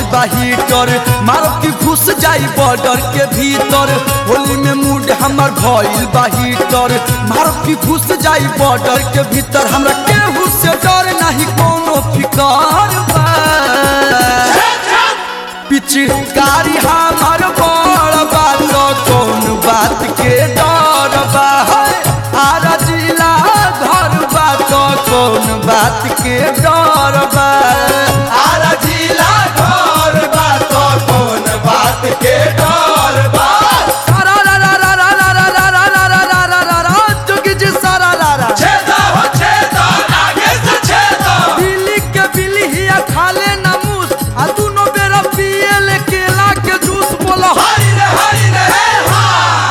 बा हीटर मारब की घुस जाई बॉर्डर के भीतर होली में मूड हमर भइल बा हीटर मारब की घुस जाई बॉर्डर के भीतर हमरा केहू से डर नहीं कोनो फिकर बा पिचकारी हमर बड़ बात कौन बात के डर बा आरा जिला घर बात कौन बात के डर बा आरा जिला घर बात कौन बात के डर बा सारा रा रा रा रा रा रा रा रा रा रा रा रा रा रा जोगी जी सारा रा रा छेदा हो छेदा आगे से छेदा बिल्ली के बिल्ली हिया खाले ना मूस आ दुनो बेरा पिए ले केला के जूस बोला हरी रे हरी रे हे हा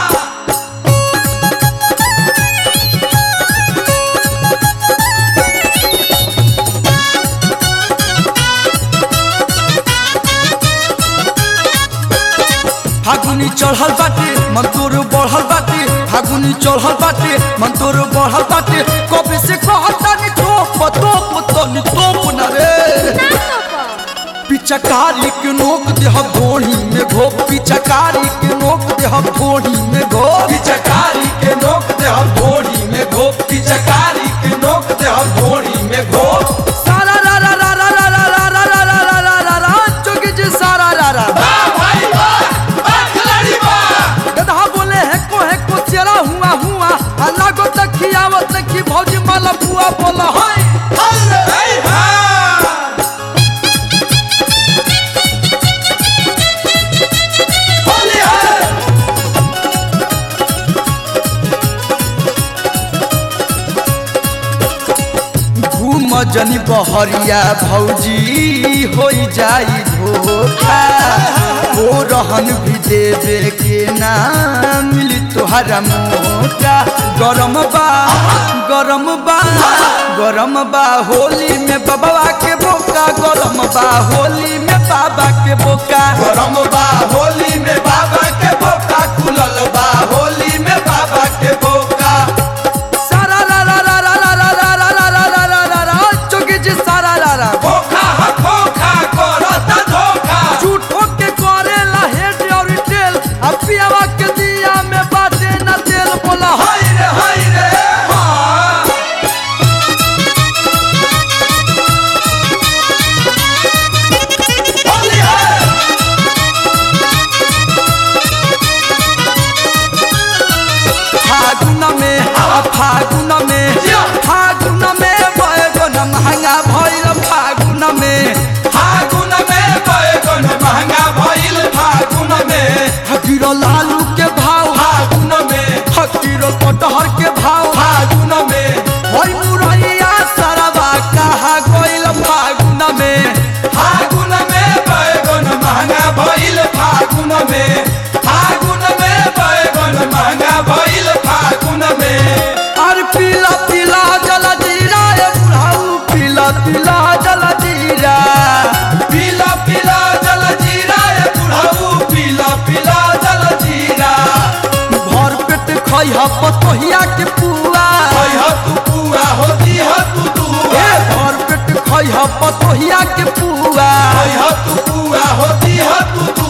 फागुनी चढ़ल बाटे मन तोर बढ़ल बाटे फागुनी चढ़ल बाटे मन तोर बढ़ल बाटे कबे से कहता नि तोप तोप तनी तोप न रे पिचकारी के नोक देह घोड़ी में घो पिचकारी के नोक देह घोड़ी में घो पिचकारी के नोक दे हम घोड़ी में घो पिचकारी के नोक दे हम घोड़ी में घो सारा रा रा रा रा रा रा रा रा रा रा रा रा रा रा जोगी जी सारा रा रा बा भाई बा बा खिलाड़ी बा गधा बोले है को है को चेरा हुआ हुआ अल्लाह को तखियावत तखी भौजी माला बुआ बोला हाय हरे हे हा होली है घूम जनी बहरिया भौजी हो जाई धोखा ओ रहन भी देवे के ना मिली तोहरा मोटा गरम बा गरम बा गरम बा होली में बाबा के बोका गरम बा होली में बाबा के बोका गरम बा होली में बाबा के बोका खुलल बा होली में बाबा के बोका सारा रा रा रा रा रा रा रा रा रा रा रा रा रा चौकी जी सारा रा रा खोखा ह खोखा करता धोखा झूठो के करेला हेड और टेल अब पियावा के दिया में बाटे ना तेल बोला हाय हाय रे हाय रे हा होली है फागुन में आ फागुन में फागुन में बैगन महंगा भइल फागुन में फागुन में बैगन महंगा भइल फागुन में हकीरो लालू के भाव फागुन में हकीरो कटहर के भाव फागुन में होई मुरैया सरवा कहा गइल फागुन में फागुन में बैगन महंगा भइल फागुन में फागुन में बैगन महंगा भइल फागुन में और पीला पीला जल जीरा ए बुढ़ाऊ पीला पीला जल जीरा पीला पीला जल जीरा ए बुढ़ऊ पीला पीला जल जीरा भर पेट खइहा पतोहिया के पुआ कह तू पूरा होती है तू दुआ ए भर पेट खइहा पतोहिया के पुआ कह तू पूरा होती है तू दुआ